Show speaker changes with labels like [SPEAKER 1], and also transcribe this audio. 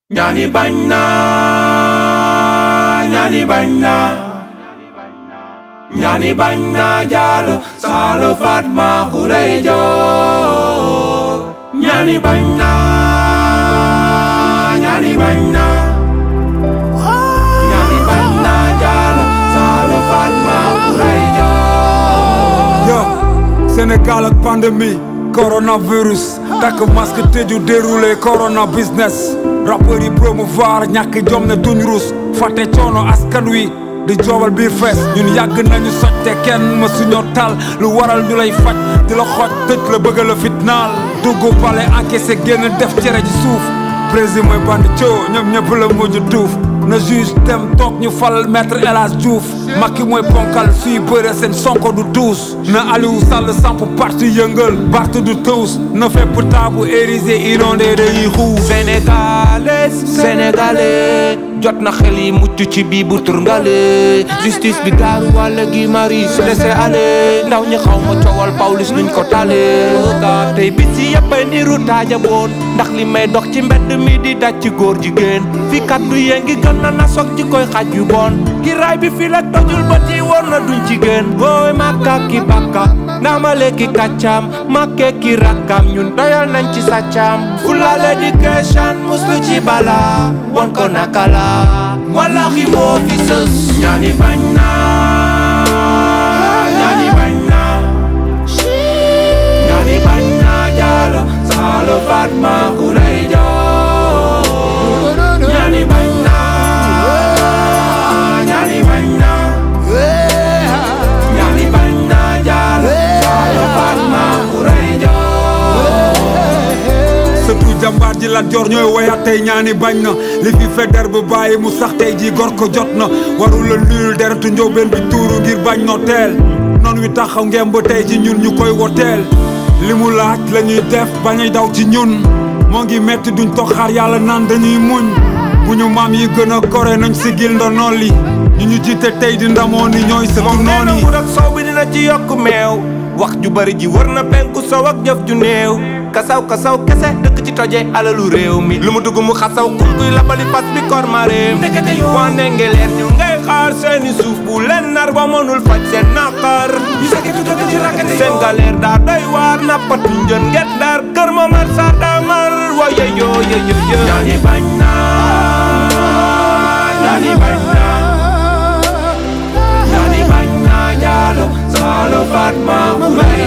[SPEAKER 1] ñaani bañ naa ñaani bañ naa ñaani bañ naa jaalo saalo Fatma xurey joor ñaani bañ naa ñaani bañ naa ñaani bañ naa jaalo saalo Fatma xurey joor
[SPEAKER 2] yo Sénégal ak pandémie coronavirus takk masque tëju déroulé corona business rappeur yi promouvoir ñàkk jom ne duñ rus fàtte coono askan wi di joobal biir fees ñun yàgg nañu soj te kenn ma suñoo tal lu waral ñu lay faj di la xooj tëj la bëgg la fitnaal dugg pale encaissé génn def cere ji suuf président mooy bandi coo ñoom ñëpp la mujj tuuf na juge dem toog ñu fal maître El Hadj Diouf Macky mooy ponkal suy bëre seen sonko du tuus na Aliou Sall samp parti yëngal Bart du tuus na fépp taabu érigé inondé dañuy xuus
[SPEAKER 1] sénégalais sénégalais jot na xel yi mucc ci bii bu turngale justice bi gaaru wàll gi maris laissé aller ndaw ñi xaw ma coowal Pawlish nuñ ko tale ga tey bis yi yëpp ay niru taaja boon ndax li may dox ci mbedd mi di daj ci góor jigéen fi kaddu yee ngi gën na nasoog ci koy xaj yu bon ki raay bi fi la tojul ba ci woon na duñ jigéen booy makka ki bakka ndaamale ki kàccaam makke ki rakkam ñun doyal nañ ci sàccaam fulal education muslu ci bala won ko naka la wallahi moo fi sës ñaani bañ naa ñaani bañ naa ñaani bañ naa jaalo saalo Fatma xurey joor ñaani bañ naa ñaani bañ naa ñaani bañ naa jaalo saalo Fatma xurey joor
[SPEAKER 2] surtout jàmbaar ji Lat Joor ñooy woyaat tey ñaani bañ na li fi feder bu bàyyi mu sax tey ji gor ko jot na warul la nuyul deretu njóobeen bi tuuru ngir bañ no teel noon wi taxaw ngem ba tey ji ñun ñu koy woteel li mu laaj la ñuy def bañuy daw ci ñun moo ngi metti duñ toog xaar yàlla naan dañuy muñ bu ñu maam yi gën a gore nañ sigil ndono li ñu ñu jiite tey di ndamoo ni ñooy sëtu
[SPEAKER 1] moom nee
[SPEAKER 2] noon
[SPEAKER 1] na
[SPEAKER 2] yi
[SPEAKER 1] mbur ak soow bi dina ci yokk meew wax ju bari ji wër na penku sow ak jëf ju néew kasaw kasaw kese dëkk ci toje alalu réew mi lu mu dugg mu xasaw kum kuy labali fas bi kor ma réew waa ndengeleer ñu ngay xaar seeni suuf bu leen nar ba mënul faj seen naqar seen galeer daa doy waar nappatu njën nget daar kër ma mar sa damar wa yeyo yeyo yeyo ñaani bañ naa ñaani bañ naa ñaani bañ naa jaalo saalo Fatma xurey